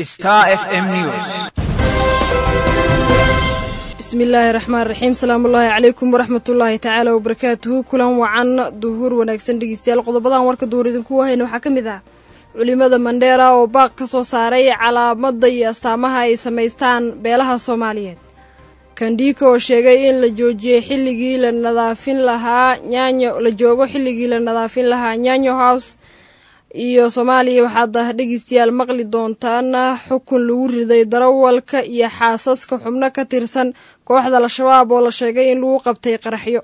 Star FM News. bismillaahi raxmaan raxiim salaamullaahi calaykum waraxmatullaahi tacaala wabarakaatuhu kulan wacan duhur wanaagsan dhegeystayaal qodobadan warka duhur idinku wahayna waxaa ka mid ah culimada mandheera oo baaq ka soo saaray calaamadda iyo astaamaha ay samaystaan beelaha soomaaliyeed kandhiika oo sheegay in la joojiyey xilligii la nadaafin lahaa nyaanyo la joogo xilligii la nadaafin lahaa nyaanyo house iyo soomaaliya waxaad dhegeystayaal maqli doontaan xukun lagu riday darawalka iyo xaasaska xubno ka tirsan kooxda al-shabaab oo la sheegay in lagu qabtay qaraxyo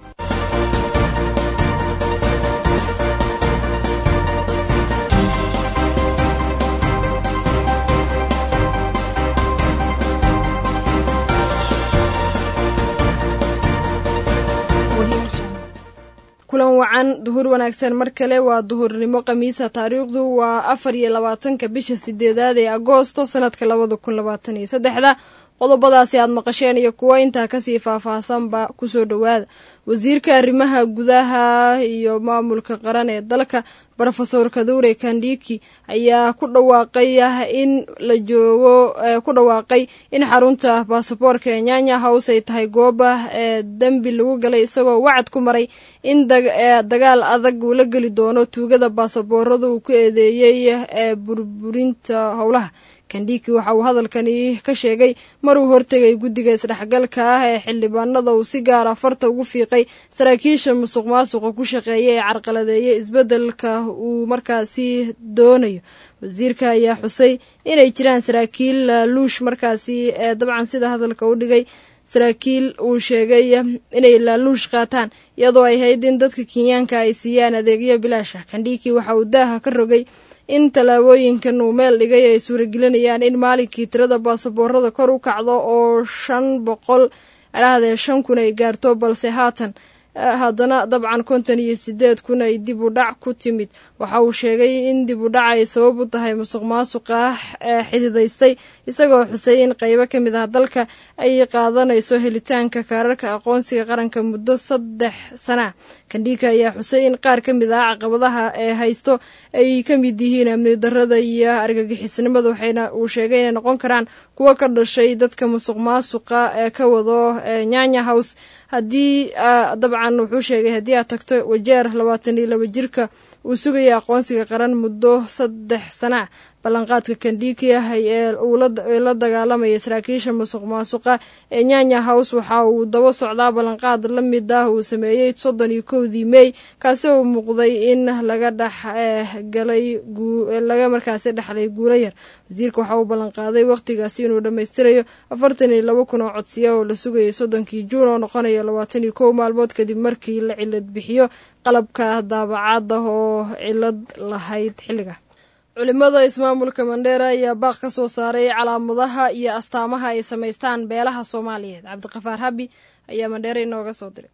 kulan wacan duhur wanaagsan mar kale waa duhurnimo khamiisa taariikhdu waa afar iyo labaatanka bisha sideedaad ee agoosto sanadka labada kun labaatan iyo saddexda qodobadaasi aad maqasheen iyo kuwo intaa kasii faahfaahsanba kusoo dhowaada wasiirka arrimaha gudaha iyo maamulka qaran ee dalka rofesor kadure kandhiki ayaa ku dhawaaqay in la joogo ku dhawaaqay in xarunta baasaboorka ee nyanya house ay tahay gooba ee dembi lagu galay isagoo wacad ku maray in dagaal adag uu la geli doono tuugada baasaboorada uu ku eedeeyey ee burburinta howlaha kandhiki waxa uu hadalkani ka sheegay maruu hortegay guddiga isdhexgalka ah ee xildhibaanada uu si gaara farta ugu fiiqay saraakiisha musuq maasuqa ku shaqeeya ee carqaladeeya isbeddelka uu markaasi doonayo wasiirka ayaa xusay inay jiraan saraakiil laaluush markaasi ee dabcan sida hadalka u dhigay saraakiil uu sheegay inay laaluush qaataan iyadoo ay hayd in dadka kenyaanka ay siiyaan adeegyo bilaasha kandhiki waxa uu daaha ka rogay in tallaabooyinkan uu meel dhigay ay suuragelinayaan in maalinkii tirada baasaboorada kor u kacdo oo shan boqol arahdee shan kun ay gaarto balse haatan haddana dabcan konton iyo sideed kun ay dib u dhac ku timid waxa uu sheegay in dib u dhac ay sabab u tahay musuq maasuqa xididaystay isagoo xusay in qaybo ka mid ah dalka ay qaadanayso helitaanka kaararka aqoonsiga qaranka muddo saddex sana kandhika ayaa xusay in qaar ka mid ah caqabadaha ee haysto ay ka mid yihiin amni darada iyo argagixisnimada waxayna uu sheegay inay noqon karaan kuwo ka dhashay dadka musuq maasuqa ee ka wado nyanya house haddii dabcan wuxuu sheegay haddii aad tagto wajeer labaatan iyo laba jirka uu sugaya aqoonsiga qaran muddo saddex sana ballanqaadka kandhiki ah ee la dagaalamaya saraakiisha musuq maasuqa ee nyanya house waxa uu daba socdaa ballanqaad la mid ah uu sameeyey soddon iyo kowdii mey kaasi oo muuqday in laga dhexgalay laga markaasi dhexlay guulo yar wasiirka waxa uu ballanqaaday wakhtigaasi inuu dhammaystirayo afartan iyo laba kun oo codsiya oo la sugayay soddonkii juun oo noqonaya labaatan iyo kow maalmood kadib markii la cilad bixiyo qalabka daabacaada oo cilad lahayd xilliga culimada ismaamulka mandheera ayaa baaq ka soo saaray calaamadaha iyo astaamaha ay samaystaan beelaha soomaaliyeed cabdiqafaar habi ayaa mandheera inooga soo diray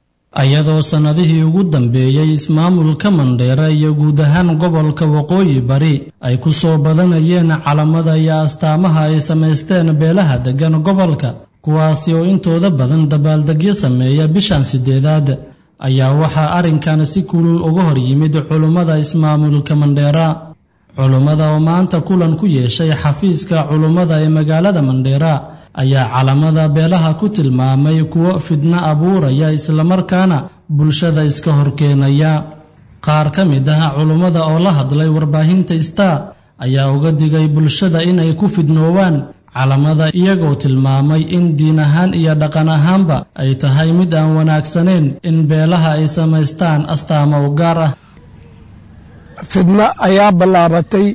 ayadoo sannadihii ugu dambeeyey ismaamulka mandheera iyo guud ahaan gobolka waqooyi bari ay ku soo badanayeen calamada iyo astaamaha ay samaysteen beelaha deggan gobolka kuwaasi oo intooda badan dabaaldegyo sameeya bishan sideedaad ayaa waxaa arrinkan si kulul uga hor yimid culummada ismaamulka mandheera culummada oo maanta kulan ku yeeshay xafiiska culummada ee magaalada mandheera ayaa calamada beelaha ku tilmaamay kuwo fidno abuuraya islamarkaana bulshada iska horkeenaya qaar ka mid ah culummada oo la hadlay warbaahinta star ayaa uga digay bulshada inay ku fidnoowaan calamada iyagoo tilmaamay in diin ahaan iyo dhaqan ahaanba ay tahay mid aan wanaagsaneyn in beelaha ay samaystaan astaamo u gaar ah fidno ayaa ballaabatay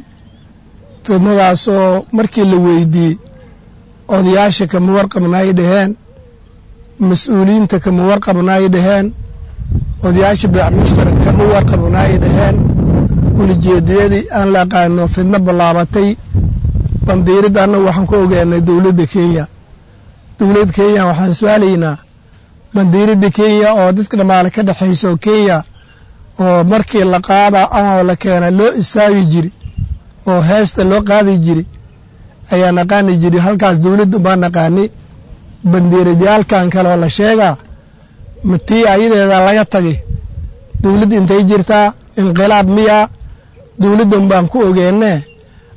fidnadaasoo markii la weydiiyey odayaasha kama warqabnaay dhaheen mas-uuliyiinta kama warqabnaay dhaheen odayaasha beec mushtarak kama warqabnaay dhaheen ulijeediyadii aan la aqaano fidno ballaabatay bandiiradda annagu waxaan ku ogaanay dowladda kenya dowladda kenya waxaan su-aalaynaa bandiiradda kenya oo dadka dhammaale ka dhexaysa oo kenya oo markii la qaada ama la keena loo istaagi jiri oo heesta loo qaadi jiri ayaa naqaani jiri halkaas dowladda baa naqaani bandiiradyaalkan kaleoo la sheegaa matii ayadeeda laga tagay dowladda intay jirtaa inqilaab miyaa dowladdan baan ku ogeennee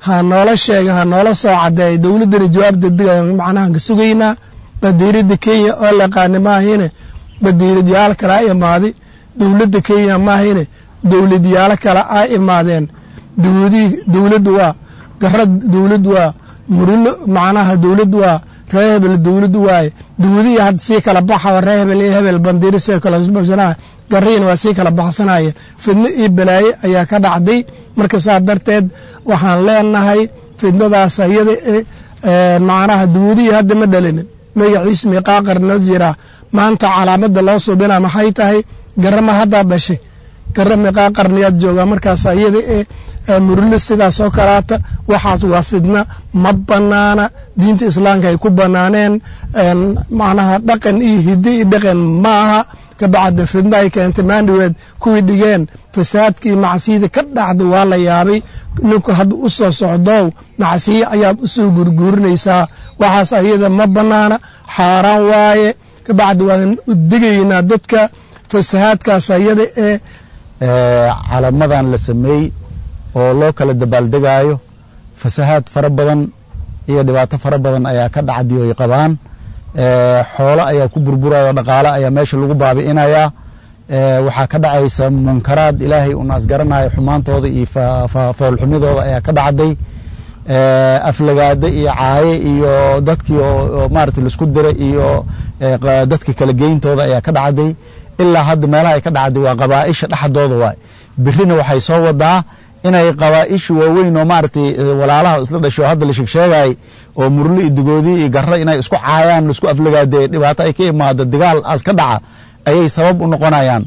ha noola sheega ha noola soo cadeeya dowladdana jawaab degdega macnaha ka sugaynaa badiiradda kenya oo laqaana maahine badiiradyaal kale a imaadi dowladda kenya maahine dowladyaalo kale a imaadeen dawladii dowladdu waa gara dowladdu waa murulo macnaha dowladdu waa ree hebel dowladdu waaye dawladihii hadda sii kala baxa ree hebel iyo hebel bandiiro sii kala baxsanaya gariina waa sii kala baxsanaya fidno iyo balaaye ayaa ka dhacday marka saa darteed waxaan leenahay fidnadaas ayada macnaha dawladihii hadda ma dhalinin magaciis miiqaa qarnoo jiraa maanta calaamada loo suubina maxay tahay garama haddaad dhashay gara miiqaa qarniyaad joogaa markaas ayada ee murlo sidaas oo kalaata waxaas waa fidna ma banaana diinta islaamka ay ku banaaneen macnaha dhaqan iyo hiddi iyo dhaqan ma aha kabacda fidna ay keentay maandhaweed kuwii dhigeen fasaadkii macsiyada ka dhacda waa la yaabay ninku hadda u soo socdoow macsiye ayaad u soo gurguurinaysaa waxaas ayada ma banaana xaaraan waaye kabacda waan u digaynaa dadka fasahaadkaas ayada ee calamadan la sameeyey oo loo kala dabaaldegaayo fasahaad fara badan iyo dhibaato fara badan ayaa ka dhacdi oy qabaan xoolo ayaa ku burburaya oo dhaqaale ayaa meesha lagu baabi'inayaa waxaa ka dhacaysa munkaraad ilaahay un asgaranayo xumaantooda iyo foolxumidooda ayaa ka dhacday aflagaade iyo caaye iyo dadkii oo maarata laisku diray iyo dadkii kala geyntooda ayaa ka dhacday ilaa hadda meelaha ay ka dhacday waa qabaa'isha dhexdooda waay birina waxay soo wadaa inay qabaa'isha waaweyn oo maaragtay walaalaha isla dhasho hadda la sheegsheegayay oo murlo iyo dugoodi iyo garro inay isku caayaan laisku aflagaadee dhibaato ay ka imaado dagaal aas ka dhaca ayay sabab u noqonayaan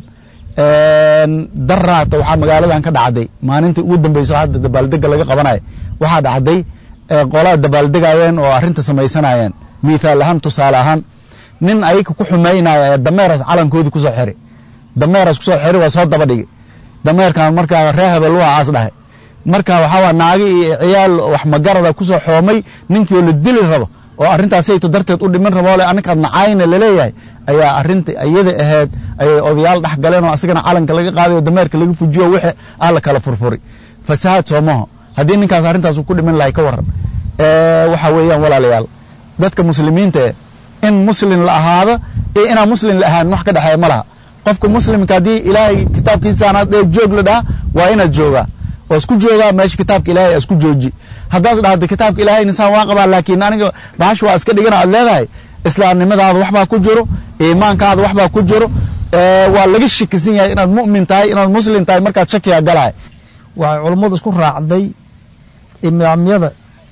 daraata waxaa magaaladan ka dhacday maalintii ugu dambeyso hadda dabaaldega laga qabanaya waxaa dhacday qolaa dabaaldegayeen oo arrinta samaysanayeen mithaal ahaan tusaale ahaan nin ayaka ku xumaynaya ee dameeras calankoodii kusoo xiri dameeras kusoo xiri waa soo daba dhigi dameerkan markaa ree hebel waa aas dhahay marka waxaa naagi iyo ciyaal wax magarada kusoo xoomay ninkii oo la dili rabo oo arrintaasayto darteed u dhiman rabo le aninkaad nacayna laleeyahay ayaa arrinta iyada ahayd ayay odayaal dhex galeen oo asagana calanka laga qaaday oo dameerka laga fujiyo wixii aa la kala furfuri fasahaad soomaho haddii ninkaas arrintaas ku dhiman lahay ka waran waxa weeyaan walaalayaal dadka muslimiinta eh in muslim la ahaado iyo inaan muslim la ahaan wax ka dhexeeya ma laha qofka muslimka haddii ilaahay kitaabkiisaanaad ee joog la dhaha waa inaad joogaa oo isku joogaa meesha kitaabka ilahay isku jooji haddaas dhahda kitaabka ilahay insaan waa qabaa laakiin aniga bahash waa iska dhigana aad leedahay islaamnimadaada waxbaa ku jiro iimaankaada waxbaa ku jiro waa laga shakisan yahay inaad mu'min tahay inaad muslim tahay markaad shakiga galahay waxay culummadu isku raacday imaamyada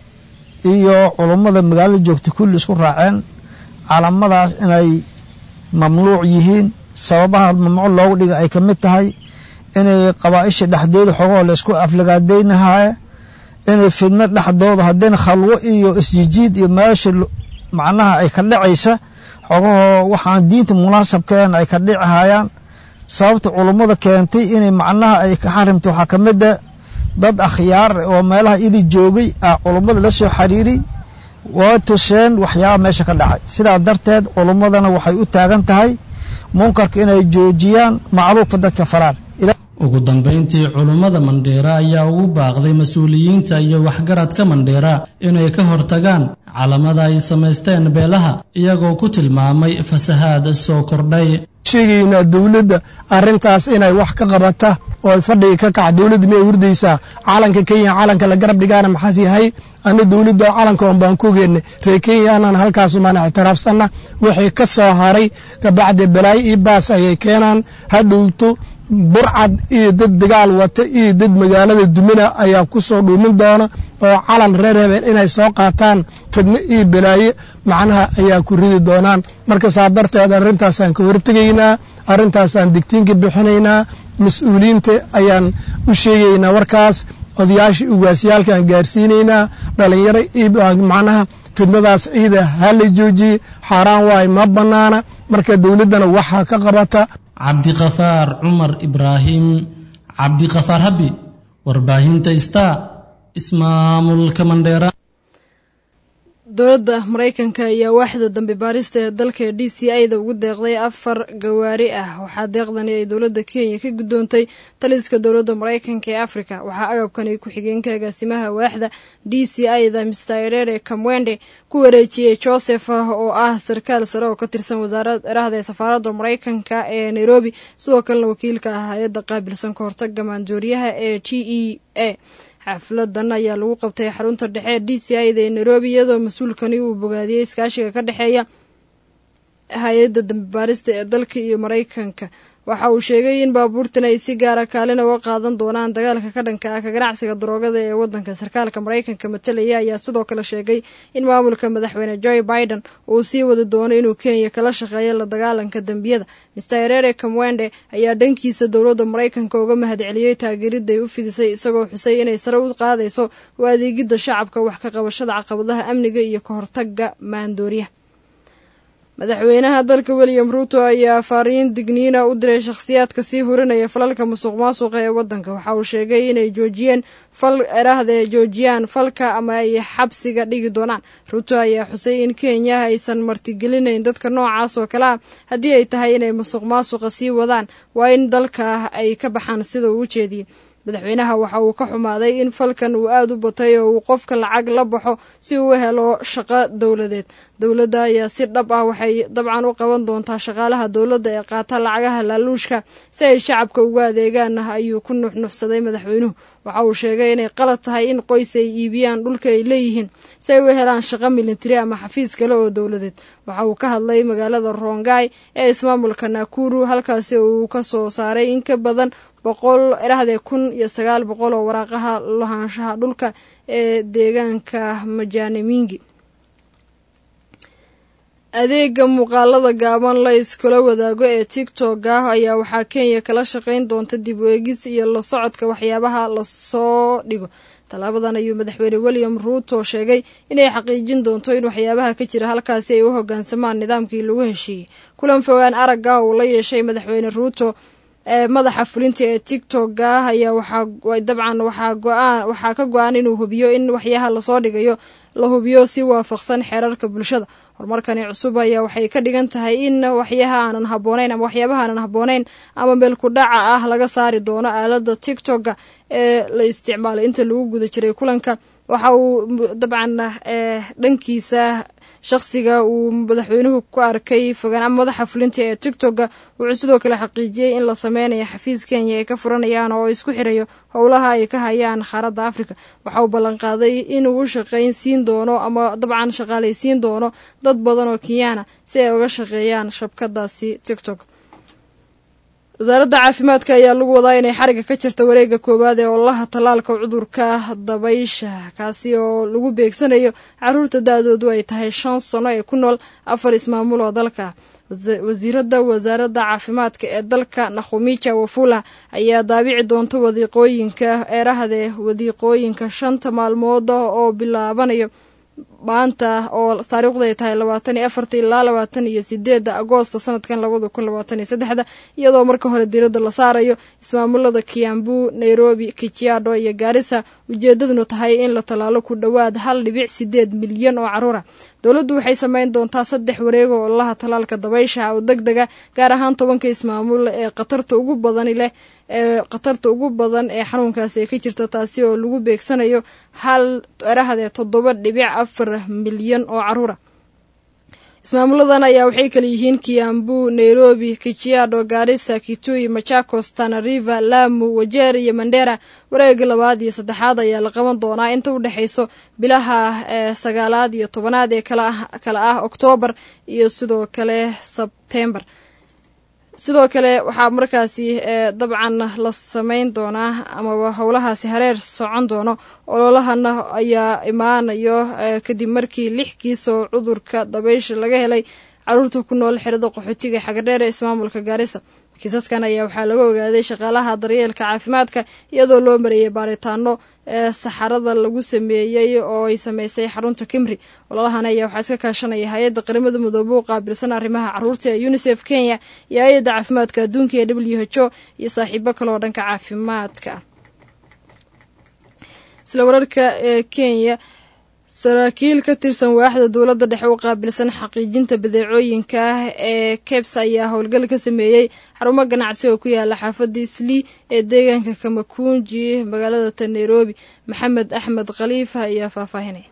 iyo culummada magaalada joogta kulli isku raaceen calamadaas inay mamnuuc yihiin sababaha mamnuuc loogu dhiga ay ka mid tahay inay qabaa'isha dhexdooda xogoo la isku aflagaadaynahaye inay fidno dhexdooda haddana khalwo iyo isjijiid iyo meesha macnaha ay ka dhacaysa xogahoo waxaan diinta munaasabkeen ay ka dhici hayaan sababta culummada keentay inay macnaha ay ka xarimta waxaa ka mida dad akhyaar oo meelaha ili joogay ah culummada la soo xiriiray waa tuseen waxyaaba meesha ka dhacay sidaa darteed culummadana waxay u taagan tahay munkarka inay joojiyaan macruufka dadka faraan ugu dambayntii culummada mandheera ayaa ugu baaqday mas-uuliyiinta iyo waxgaradka mandheera inay ka hortagaan calamada ay samaysteen beelaha iyagoo ku tilmaamay fasahaad soo kordhay sheegaynaa dowladda arrintaas inay wax ka qabata oo ay fadhiga ka kaca dowladda miyay hurdaysaa calanka kenya calanka la garab dhigaana maxaas yahay ana dowladda calanka on baan ku geennay reer kenya anaan halkaasumaan ictiraafsanna wixii ka soo haray kabacdi balaayo iyo baas ayay keenaan hadhowto burcad iyo dad dagaal wata iyo dad magaalada dumina ayaa ku soo dhuumin doona oo calan reer hebel inay soo qaataan fidno iyo balaaye macnaha ayaa ku ridi doonaan marka saa darteed arrintaasaan ka hortegaynaa arrintaasaan digtiinka bixinaynaa mas-uuliyiinta ayaan u sheegaynaa warkaas odayaashii ugaasyaalkaan gaarsiinaynaa dhalinyaro iyo macnaha fidnadaas ciida ha la joojiye xaaraan waayo ma bannaana marka dowladdana waxaa ka qabata cabdiqafaar cumar ibraahim cabdiqafaar habi warbaahinta star ismaamulka mandheera dowladda maraykanka ayaa waaxda dambi baarista ee dalka d c a da ugu deeqday afar gawaari ah waxaa deeqdani ay dowladda kenya ka guddoontay taliska dowladda maraykanka ee afrika waxaa agabkani ku-xigeenka agaasimaha waaxda d c a da mr erere kamwende ku wareejiyey joseph oo ah sarkaal sare oo ka tirsan wasaarada ee safaaradda maraykanka ee nairobi sidoo kalena wakiilka ah hay-adda qaabilsan ka hortaga maandooriyaha ee t e a xafladan ayaa lagu qabtay xarunta dhexe ee d c i da ee nairobi iyadoo mas-uulkani uu bogaadiyey iskaashiga ka dhexeeya hay-adda dambi baarista ee dalka iyo maraykanka waxa uu sheegay in baabuurtan ay si gaara kaalin uga qaadan doonaan dagaalka ka dhanka ah ka ganacsiga daroogada ee wadanka sarkaalka maraykanka matalaya ayaa sidoo kale sheegay in maamulka madaxweyne joe biden uu sii wadi doono inuu kenya kala shaqeeyo la dagaalanka dembiyada mr erere kamwende ayaa dhankiisa dowladda maraykanka uga mahadceliyey taageeriday u fidisay isagoo xusay inay sare u qaadayso u adeegidda shacabka wax ka qabashada caqabadaha amniga iyo ka hortaga maandooriyaha madaxweynaha dalka william ruuto ayaa faariin digniina u diray shakhsiyaadka sii hurinaya falalka musuq maasuqa ee wadanka waxa uu sheegay inay joojiyeen fal eraahda joojiyaan falka ama ay xabsiga dhigi doonaan ruuto ayaa xusay in kenya aysan martigelinayn dadka noocaas oo kale ah haddii ay tahay inay musuq maasuqa sii wadaan waa in dalka ay ka baxaan sida uu u jeediyey madaxweynaha waxa uu ka xumaaday in falkan uu aada u batay oo uu qofka lacag la baxo si uu u helo shaqo dowladeed dowladda ayaa si dhab ah waxay dabcan u qaban doontaa shaqaalaha dowladda ee qaata lacagaha laaluushka si ay shacabka ugu adeegaan ayuu ku nuxnuxsaday madaxweynuhu waxa uu sheegay inay qalad tahay in qoys ay iibiyaan dhulka ay leeyihiin si ay u helaan shaqo militari ama xafiis kale oo dowladeed waxa uu ka hadlay magaalada rongai ee ismaamulka nakuru halkaasi uu ka soo saaray in ka badan boqol erahdee kun iyo sagaal boqol oo waraaqaha lahaanshaha dhulka ee deegaanka majaanimingi adeega muuqaalada gaaban la iskula wadaago ee tiktok ah ayaa waxaa kenya kala shaqayn doonta dib u eegis iyo la socodka waxyaabaha lasoo dhigo tallaabadan ayuu madaxweyne william ruuto sheegay inay xaqiijin doonto in waxyaabaha ka jira halkaasi ay u hogaansamaan nidaamkii lagu heshiiyey kulan fogaan aragga uu la yeeshay madaxweyne ruuto ee madaxa fulinta ee tiktok ah ayaa waxaa dabcan waxaa go-aan waxaa ka go-an inuu hubiyo in waxyaha lasoo dhigayo la hubiyo si waafaqsan xeerarka bulshada horumarkani cusub ayaa waxay ka dhigan tahay in waxyaha aanan habooneyn ama waxyaabaha aanan habooneyn ama meelku dhaca ah laga saari doono aalada tiktoka ee la isticmaalay inta lagu guda jiray kulanka waxa uu dabcan dhankiisa shaqsiga uu madaxweynuhu ku arkay fogaan ama madaxa fulinta ee tiktoka wuxuu sidoo kale xaqiijiyey in la sameynayo xafiis kenya ay ka furanayaan oo isku xirayo howlaha ay ka hayaan qaaradda afrika waxa uu ballanqaaday inuu u shaqayn siin doono ama dabcan shaqaalaysiin doono dad badan oo kenyaana si ay uga shaqeeyaan shabkadaasi tiktok wasaaradda caafimaadka ayaa lagu wadaa inay xariga ka jirta wareega koowaad ee ololaha tallaalka cudurka dabaysha kaasi oo lagu beegsanayo caruurta da-doodu ay tahay shan sano ee ku nool afar ismaamul oo dalka wasiiradda wasaaradda caafimaadka ee dalka nakhumija wafula ayaa daabici doonta wadiiqooyinka eerahdee wadiiqooyinka shanta maalmood oo bilaabanayo maanta oo taariikhdu ay tahay labaatan iyo afarta ilaa labaatan iyo sideedda agoosto sanadkan labada kun labaatan iyo saddexda iyadoo marka hore diiradda la saarayo ismaamulada kiambu nairobi kijiado iyo gaarisa ujeedaduna tahay in la tallaalo ku dhowaad hal dhibic sideed milyan oo caruura dowladdu waxay sameyn doontaa saddex wareego ololaha tallaalka dabaysha oo deg dega gaar ahaan tobanka ismaamul ee khatarta ugu badani leh ee khatarta ugu badan ee xanuunkaasi ay ka jirta taasi oo lagu beegsanayo hal erahdee toddoba dhibic afar milyan oo caruura ismaamuladan ayaa waxay kala yihiin kiambu nairobi kijiado gaarisa kitui machakos tanariva lamu wajeer iyo mandera wareega labaad iyo saddexaad ayaa la qaban doonaa inta u dhexayso bilaha ee sagaalaad iyo tobanaad ee kala ah oktoobar iyo sidoo kale sebtembar sidoo kale waxaa markaasi dabcan la sameyn doonaa amaba howlahaasi hareer socon doono ololahana ayaa imaanayo kadib markii lix kiis oo cudurka dabaysha laga helay caruurta ku nool xerada qaxootiga xagadheer ee ismaamulka gaarisa kiisaskan ayaa waxaa laga ogaaday shaqaalaha daryeelka caafimaadka iyadoo loo mareeyay baaritaano ee saxarada lagu sameeyey oo ay sameysay xarunta kimri ololahan ayaa waxaa iska kaashanaya hay-adda qaramada midoobe u qaabilsan arrimaha caruurta ee unisef kenya iyo hay-adda caafimaadka adduunka ee w h o iyo saaxiibo kale oo dhanka caafimaadka isla wararka ee kenya saraakiil ka tirsan waaxda dowladda dhexe u qaabilsan xaqiijinta badeecooyinka ah ee kebs ayaa howlgal ka sameeyey xarumo ganacsi oo ku yaala xaafadda islii ee deegaanka kamakunji magaalada ta nairobi maxamed axmed khaliifa ayaa faahfaahinaya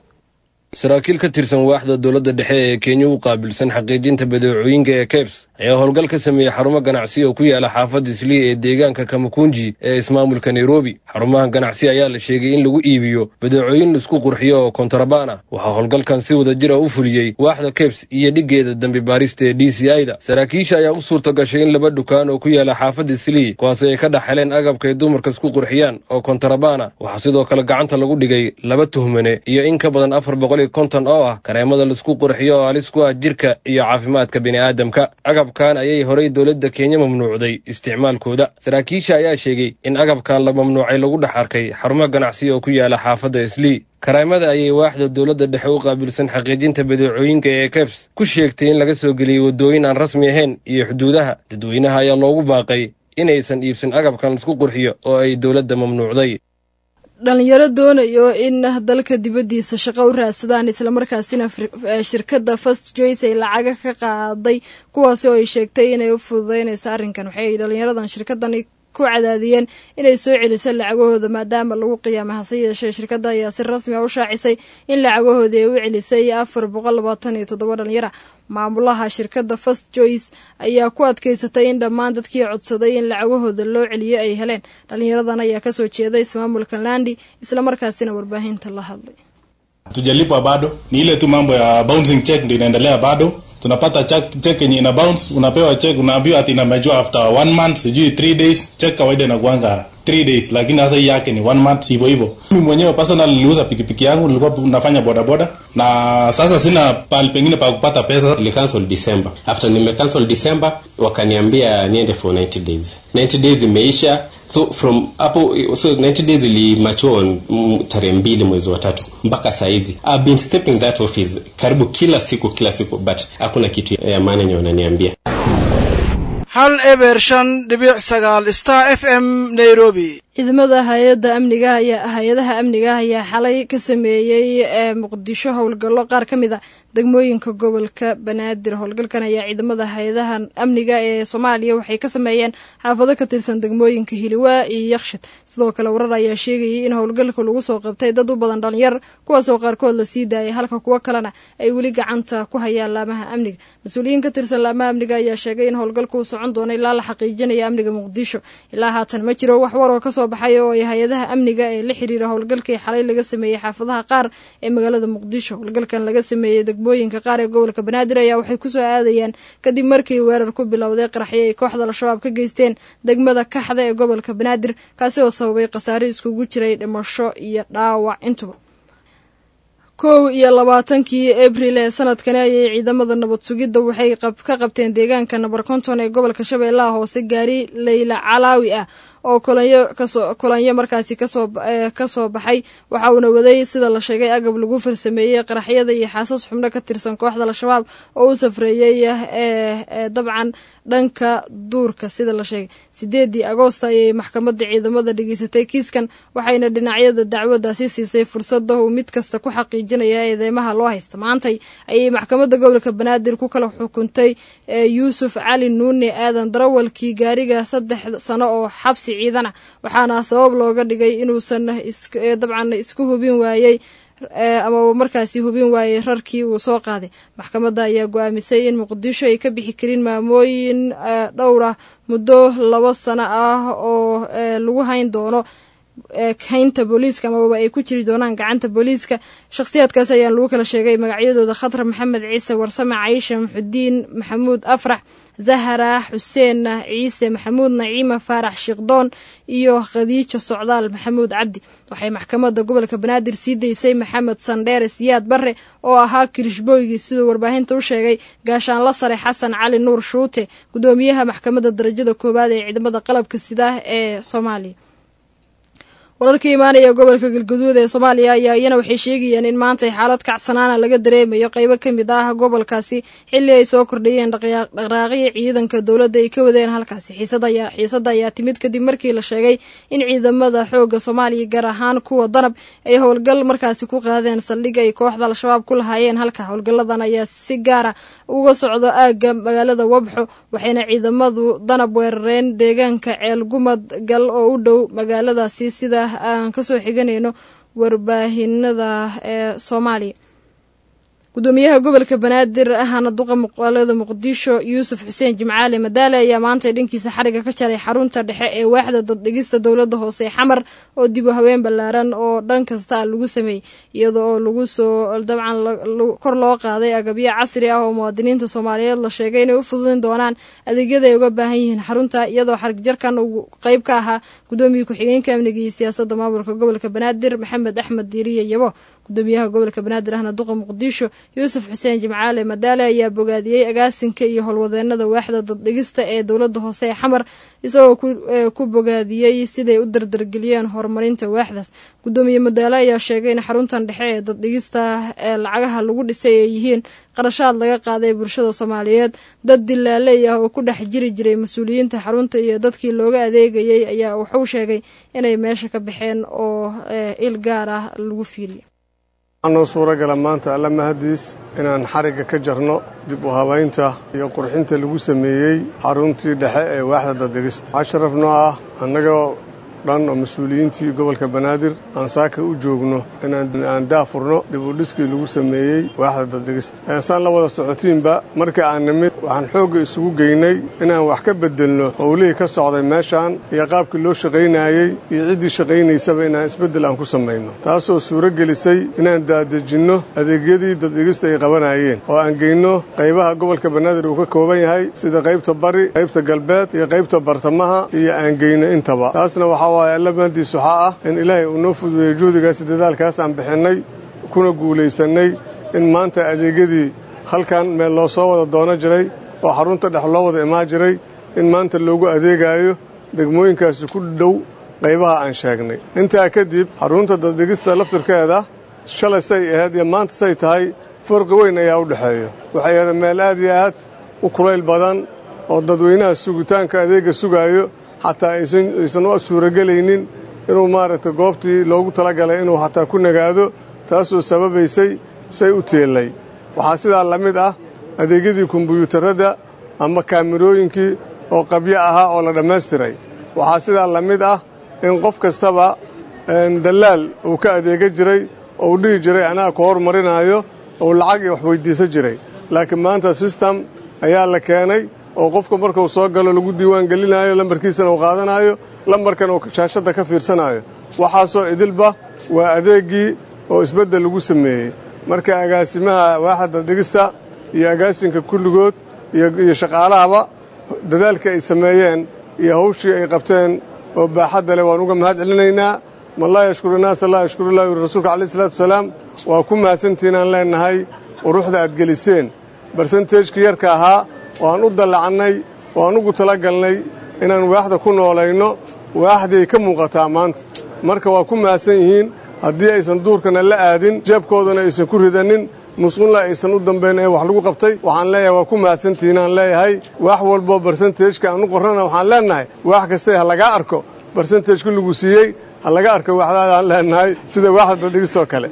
saraakiil ka tirsan waaxda dowladda dhexe ee kenya u qaabilsan xaqiijinta badeecooyinka ee kebs ayaa howlgal ka sameeyey xarumo ganacsi oo ku yaala xaafadda islii ee deegaanka kamakunji ee ismaamulka nairobi xarumaha ganacsi ayaa la sheegay in lagu iibiyo badeecooyin laisku qurxiyo oo kontarabaan ah waxaa howlgalkan si wada jira u fuliyey waaxda kebs iyo dhiggeeda dambi baarista ee d c i da saraakiisha ayaa u suurta gashay in laba dukaan oo ku yaala xaafadda islii kuwaasi ay ka dhex heleen agabka ay dumarka isku qurxiyaan oo kontarabaan ah waxaa sidoo kale gacanta lagu dhigay laba tuhmane iyo in ka badan afar boqol konton oo ah kareemada laisku qurxiyo oo halis ku ah jirka iyo caafimaadka bini'aadamka agabkan ayay horay dowladda kenya mamnuucday isticmaalkooda saraakiisha ayaa sheegay in agabkan la mamnuucay lagu dhex arkay xarumo ganacsi oo ku yaala xaafadda islii kareemada ayay waaxda dowladda dhexe u qaabilsan xaqiijinta badeecooyinka ee kebs ku sheegtay in laga soo geliyey waddooyin aan rasmi ahayn iyo xuduudaha dadweynaha ayaa loogu baaqay inaysan iibsan agabkan laisku qurxiyo oo ay dowladda mamnuucday dhalinyaro doonayo in dalka dibaddiisa shaqo u raadsadaan islamarkaasina shirkadda first joyce ay lacaga ka qaaday kuwaasi oo ay sheegtay inay u fududeynayso arrinkan waxay dhalinyaradan shirkadani ku cadaadiyeen inay soo celiso lacagahooda maadaama lagu qiyaamay hase yeeshee shirkadda ayaa si rasmi a u shaacisay in lacagahoodii ay u celisay afar boqol labaatan iyo toddoba dhalinyara maamulaha shirkadda first joyce ayaa ku adkeysatay in dhammaan dadkii codsaday in lacagahooda loo celiyo ay heleen dhalinyaradan ayaa kasoo jeeday ismaamulka landi islamarkaasina warbaahinta la hadlay tujalipwa bado ni ile tu mambo ya bouncing check ndio inaendelea bado tunapata check, check yenye ina bounce unapewa check unaambiwa ati inamejua after one month sijui three days check kawaida inakuanga three days lakini sasa hii yake ni one month hivyo hivyo mimi mwenyewe personal niliuza pikipiki yangu nilikuwa nafanya bodaboda na sasa sina pahali pengine pa kupata pesa nilicancel december after nimecancel december wakaniambia niende for 90 days 90 days imeisha so from hapo so 90 days ilimachua tarehe mbili mwezi wa tatu mpaka saizi I've been stepping that office karibu kila siku kila siku but hakuna kitu ya maana yenye wananiambia hal eber shan dhibic sagaal star f m nairobi ciidamada hay-adda amniga ayaa hay-adaha amniga ayaa xalay ka sameeyey ee muqdisho howlgallo qaar ka mid a degmooyinka gobolka banaadir howlgalkan ayaa ciidamada hay-adaha amniga ee soomaaliya waxay ka sameeyeen xaafado ka tirsan degmooyinka hiliwaa iyo yakshid sidoo kale warar ayaa sheegayay in howlgalka lagu soo qabtay dad u badan dhalinyar kuwaasoo qaarkood la sii daayay halka kuwo kalena ay weli gacanta ku hayaan laamaha amniga mas-uuliyiin ka tirsan laamaha amniga ayaa sheegay in howlgalka uu socon doono ilaa la xaqiijinaya amniga muqdisho ilaa haatan ma jiro wax war oo kasoo baxay oo ay hay-adaha amniga ee la xiriira howlgalkii xalay laga sameeyey xaafadaha qaar ee magaalada muqdisho howlgalkan laga sameeyey degmooyinka qaar ee gobolka banaadir ayaa waxay kusoo aadayaan kadib markii weerar ku bilowday qaraxyo ay kooxda al-shabaab ka geysteen degmada kaxda ee gobolka banaadir kaasi oo sababay khasaare iskugu jiray dhimasho iyo dhaawac intuba kow iyo labaatankii abril ee sanadkani ayay ciidamada nabad sugidda waxay ka qabteen deegaanka nabar konton ee gobolka shabeellaha hoose gaari leyla calaawi ah oo kolonyo kasoo kolonyo markaasi kasoo kasoo baxay waxa uuna waday sida la sheegay agab lagu farsameeyey qaraxyada iyo xaasas xubno ka tirsan kooxda al-shabaab oo u safreeyey ee dabcan dhanka duurka sida la sheegay sideedii agoosta ayay maxkamadda ciidamada dhegeysatay kiiskan waxayna dhinacyada dacwaddaasi siisay fursada uu mid kasta ku xaqiijinaya eedeymaha loo haysta maantay ayay maxkamadda gobolka banaadir ku kala xukuntay yuusuf cali nuune aadan darawalkii gaariga saddex sano oo xabsi ciidana waxaana sabab looga dhigay inuusan dabcan isku hubin waayey amaba markaasi hubin waayey rarkii uu soo qaaday maxkamadda ayaa go-aamisay in muqdisho ay ka bixi karin maamooyin dhowr ah muddo laba sano ah oo lagu hayn doono haynta booliiska amaba ay ku jiri doonaan gacanta booliiska shakhsiyaadkaas ayaan lagu kala sheegay magacyadooda khatar maxamed ciise warsame caisha maxudiin maxamuud afrax zahara xuseen ciise maxamuud naciima faarax shiikhdoon iyo khadiijo socdaal maxamuud cabdi waxay maxkamadda gobolka banaadir sii daysay maxamed sandheere siyaad barre oo ahaa kirishbooygii siduu warbaahinta u sheegay gaashaanla sare xasan cali nuur shuute gudoomiyaha maxkamadda darajada koowaad ee ciidamada qalabka sida ee soomaaliya wararka imaanaya gobolka galguduud ee soomaaliya ayaa iyana waxay sheegayeen in maanta xaalad kacsanaana laga dareemayo qeybo ka mid ah gobolkaasi xilli ay soo kordhayeen dhaqraaqyo ciidanka dowladda ay ka wadeen halkaasi xiisadda ayaa timid kadib markii la sheegay in ciidamada xooga soomaaliya gaar ahaan kuwa danab ay howlgal markaasi ku qaadeen saldhig ay kooxda al-shabaab ku lahaayeen halka howlgalladan ayaa si gaara uga socdo aagga magaalada wabxo waxayna ciidamadu danab weerareen deegaanka ceel gumad gal oo u dhow magaaladaasi sida aan kasoo xiganayno warbaahinada ee soomaaliya gudoomiyaha gobolka banaadir ahana duqa muqaalada muqdisho yuusuf xuseen jimcaale madaale ayaa maanta dhankiisa xariga ka jaray xarunta dhexe ee waaxda daddhigista dowladda hoose xamar oo dib u haween ballaaran oo dhan kasta lagu sameeyey iyada oo lagu soo dabcan kor loo qaaday agabyo casri ah oo muwaadiniinta soomaaliyeed la sheegay inay u fududin doonaan adeegyada ay uga baahan yihiin xarunta iyadoo xarig jarkan uu qeyb ka ahaa gudoomiye ku-xigeenka amniga iyo siyaasadda maamulka gobolka banaadir maxamed axmed diiriye yabo gudoomiyaha gobolka banaadir ahna duqa muqdisho yuusuf xuseen jimcaale madaale ayaa bogaadiyey agaasinka iyo howlwadeenada waaxda daddhigista ee dowladda hoose ee xamar isagoo ku bogaadiyey siday u dardargeliyeen horumarinta waaxdaas gudoomiye madaale ayaa sheegay in xaruntan dhexe ee daddhigista ee lacagaha lagu dhisay ay yihiin qarashaad laga qaaday bulshada soomaaliyeed dad dilaaley ah oo ku dhex jiri jiray mas-uuliyiinta xarunta iyo dadkii looga adeegayey ayaa wuxuu sheegay inay meesha ka baxeen oo il gaar ah lagu fiiriyo waxaanoo suuragala maanta alla mahadiis inaan xarigga ka jarno dib u habaynta iyo qurxinta lagu sameeyey xaruntii dhexe ee waaxda daddegista waxaa sharaf noo ah annagoo dhan oo mas-uuliyiintii gobolka banaadir aan saaka u joogno inaan daafurno dib u dhiskii lagu sameeyey waaxda daddegista eesaan la wada socotiinba markii aan nimid waxaan xoogga isugu geynay inaan wax ka beddelno howlihii ka socday meeshaan iyo qaabkii loo shaqaynaayey iyo ciddii shaqaynaysaba inaan isbeddel aan ku samayno taasoo suuro gelisay inaan daadejinno adeegyadii daddegista ay qabanayeen oo aan geyno qaybaha gobolka banaadir uu ka kooban yahay sida qaybta bari qaybta galbeed iyo qaybta bartamaha iyo aan geyno intaba taasna waxaa waaye alla maandiis waxaa ah in ilaahay uu noo fududeeyey juhdigaasi dadaalkaas aan bixinnay kuna guulaysannay in maanta adeegyadii halkan meel loo soo wada doono jiray oo xarunta dhex loo wada imaan jiray in maanta loogu adeegaayo degmooyinkaasi ku dhow qaybaha aan sheegnay intaa kadib xarunta daddegista laftirkeeda shalay say ahayd iyo maanta say tahay farqi weyn ayaa u dhexeeya waxay ahayd meel aad iyo aad u kulayl badan oo dadweynaha sugitaanka adeegga sugaayo xataa aysan u suurogelaynin inuu maaragtay goobtii loogu talagalay inuu xataa ku nagaado taasoo sababaysay say u teellay waxaa sidaa la mid ah adeegyadii kombuyuutarradda ama kaamirooyinkii oo qabyo ahaa oo la dhammaystiray waxaa sidaa la mid ah in qof kastaba dallaal uu ka adeega jiray oo uu dhihi jiray anaa ku hormarinaayo ou lacag iyo wax weyddiisan jiray laakiin maanta sistem ayaa la keenay oo qofka markuu soo galo lagu diiwaan gelinaayo lambarkiisana uu qaadanaayo lambarkan uu shaashadda ka fiirsanaayo waxaasoo idilba waa adeeggii oo isbeddel lagu sameeyey marka agaasimaha waaxadda dhigista iyo agaasinka kulligood iyo shaqaalahaba dadaalka ay sameeyeen iyo hawshii ay qabteen oo baaxadda leh waan uga mahad celinaynaa man laa yashkuru naasa laa yashkurulah yuri rasuulka alayh isalaatu wasalaam waa ku mahadsantiinaan leennahay uruxda aad geliseen barsentejkii yarka ahaa oo aan u dallacannay oo aan ugu talagalnay inaan waaxda ku noolayno waaxdii ay ka muuqataa maanta marka waa ku mahadsan yihiin haddii aysan duurkana la aadin jeebkoodana aysan ku ridanin musqunla aysan u dambayn ee wax lagu qabtay waxaan leeyahay waa ku mahadsantihiinaan leeyahay wax walboo barsentejka aan u qorrana waxaan leennahay waax kastay ha lagaa arko barsentejku lagu siiyey ha laga arko waaxdaada aan leennahay sida waaxda dadhigistoo kale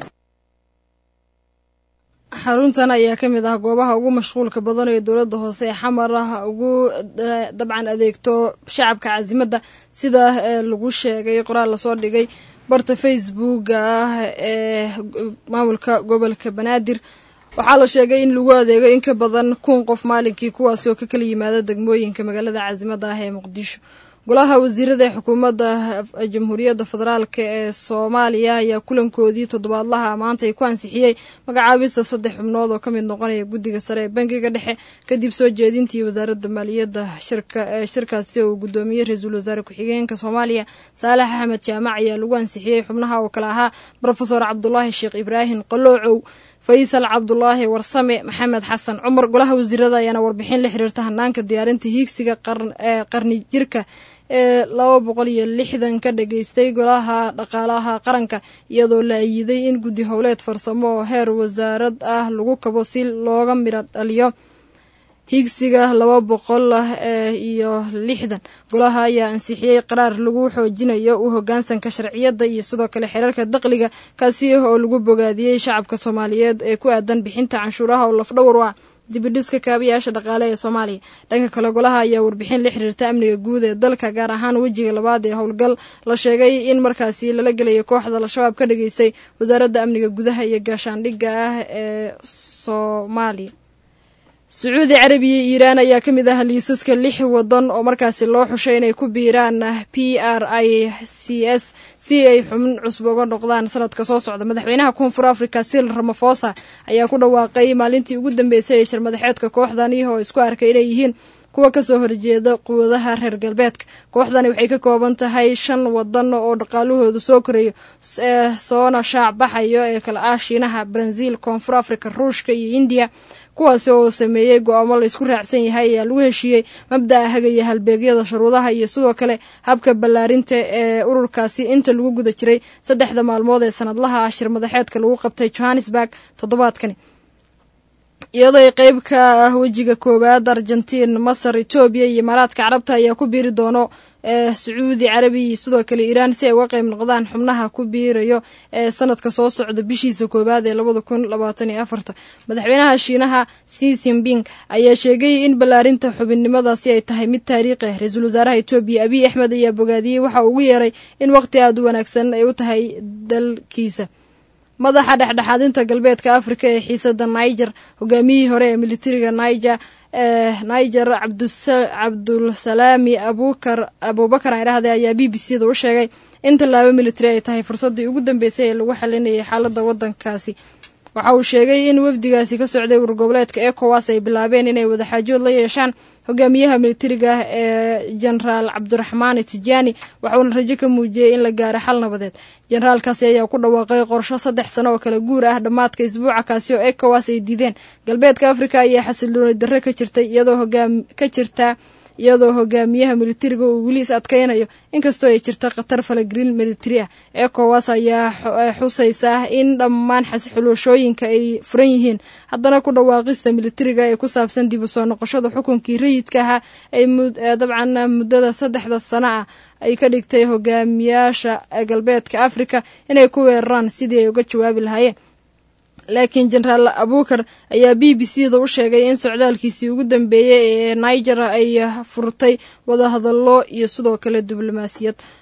xaruntan ayaa ka mid ah goobaha ugu mashquulka badan ee dowladda hoose ee xamar ah ugu dabcan adeegto shacabka casimadda sida lagu sheegay qoraal lasoo dhigay barta facebooka ah ee maamulka gobolka banaadir waxaa la sheegay in lagu adeego in ka badan kun qof maalinkii kuwaasi oo ka kala yimaada degmooyinka magaalada casimadda ah ee muqdisho golaha wasiirada ee xukuumadda jamhuuriyadda federaalk ee soomaaliya ayaa kulankoodii toddobaadlaha maanta ay ku ansixiyey magacaabista saddex xubnood oo ka mid noqonaya guddiga sare ee bangiga dhexe kadib soo jeedintii wasaaradda maaliyadda shirkaasi oo uu guddoomiyey ra-iisul wasaare ku-xigeenka soomaaliya saalax axmed jaamac ayaa lagu ansixiyey xubnaha oo kale ahaa rofesor cabdulaahi sheekh ibraahim qaloocow faysal cabdulaahi warsame maxamed xasan cumar golaha wasiirada ayaana warbixin la xiriirta hanaanka diyaarinta hiigsiga qarni jirka ee laba boqol iyo lixdan ka dhageystay golaha dhaqaalaha qaranka iyadoo la ayiday in guddi howleed farsamo oo heer wasaarad ah lagu kabo si looga midho dhaliyo higsiga laba boqol iyo lixdan golaha ayaa ansixiyey qaraar lagu xoojinayo u hogaansanka sharciyadda iyo sidoo kale xeerarka daqliga kaasi oo lagu bogaadiyey shacabka soomaaliyeed ee ku aadan bixinta canshuuraha oo lafdhowr u ah dibidhiska kaabayaasha dhaqaale ee soomaaliya dhanka kale golaha ayaa warbixin la xiriirta amniga guud ee dalka gaar ahaan wejiga labaad ee howlgal la sheegay in markaasi lala gelayo kooxda al-shabaab ka dhageystay wasaaradda amniga gudaha iyo gaashaandhigga ah ee soomaaliya sacuudi carabiya iyo iiraan ayaa ka mid ah liisaska lix wadan oo markaasi loo xushay inay ku biiraan p r i c s si ay xubin cusub uga noqdaan sanadka soo socda madaxweynaha koonfur africa sil ramafosa ayaa ku dhawaaqay maalintii ugu dambeysay ee shirmadaxeedka kooxdani oo isku arkay inay yihiin kuwa kasoo horjeeda quwadaha reer galbeedka kooxdani waxay ka kooban tahay shan wadan oo dhaqaalahoodu soo korayo soona shaac baxayo ee kala ah shiinaha brazil koonfur africa ruushka iyo indiya kuwaasi oo sameeyey go-aamo la isku raacsan yahay ayaa lagu heshiiyey mabda'a hagaya halbeegyada shuruudaha iyo sidoo kale habka ballaarinta ee ururkaasi inta lagu guda jiray saddexda maalmood ee sanadlaha ah shirmadaxeedka lagu qabtay johannesburg toddobaadkani iyadoo ay qeyb ka ah wejiga koowaad argentiin masar etoobiya iyo imaaraadka carabta ayaa ku biiri doono ee sacuudi carabiya iyo sidoo kale iiraan si ay uga qeyb noqdaan xubnaha ku biirayo ee sanadka soo socda bishiisa koowaad ee labada kun labaatan iyo afarta madaxweynaha shiinaha si zimping ayaa sheegay in ballaarinta xubinnimadaasi ay tahay mid taariikhi ah ra-iisul wasaaraha etoobiya abiy axmed ayaa bogaadiyey waxa uu ugu yeeray in waqti aada u wanaagsan ay u tahay dalkiisa madaxa dhexdhexaadinta galbeedka afrika ee xiisada niger hogaamiyihii hore ee militariga niger ee niger cabdulsalaami abukar abubakar aan idhahday ayaa b b c da u sheegay in tallaabo militari ay tahay fursaddii ugu dambeysay ee lagu xalinayay xaaladda waddankaasi waxa uu sheegay in wafdigaasi ka socday urgoboleedka ecowas ay bilaabeen inay wadaxaajood la yeeshaan hogaamiyaha militariga ah ee jenaraal cabdiraxmaan tijaani waxauna rajo ka muujiyey in la gaaro xal nabadeed jenaraalkaasi ayaa ku dhawaaqay qorsho saddex sano oo kala guur ah dhammaadka isbuuca kaasi oo ecowas ay diideen galbeedka afrika ayaa xasilooni darre ka jirtay iyadoo hogaam ka jirta iyadoo hogaamiyaha militariga uu weli is adkaynayo inkastoo ay jirta khatar falagelin militari ah ecowas ayaa xusaysa in dhammaan xulashooyinka ay furan yihiin haddana ku dhawaaqista militariga ee ku saabsan dib u soo noqoshada xukunkii rayidka ahaa ay dabcan muddada saddexda sano ah ay ka dhigtay hogaamiyaasha galbeedka afrika inay ku weeraraan sidii ay uga jawaabi lahaayeen laakiin jenaraal abukar ayaa b b c da u sheegay in socdaalkiisii ugu dambeeyey ee niger ay furtay wadahadallo iyo sidoo kale diblomaasiyad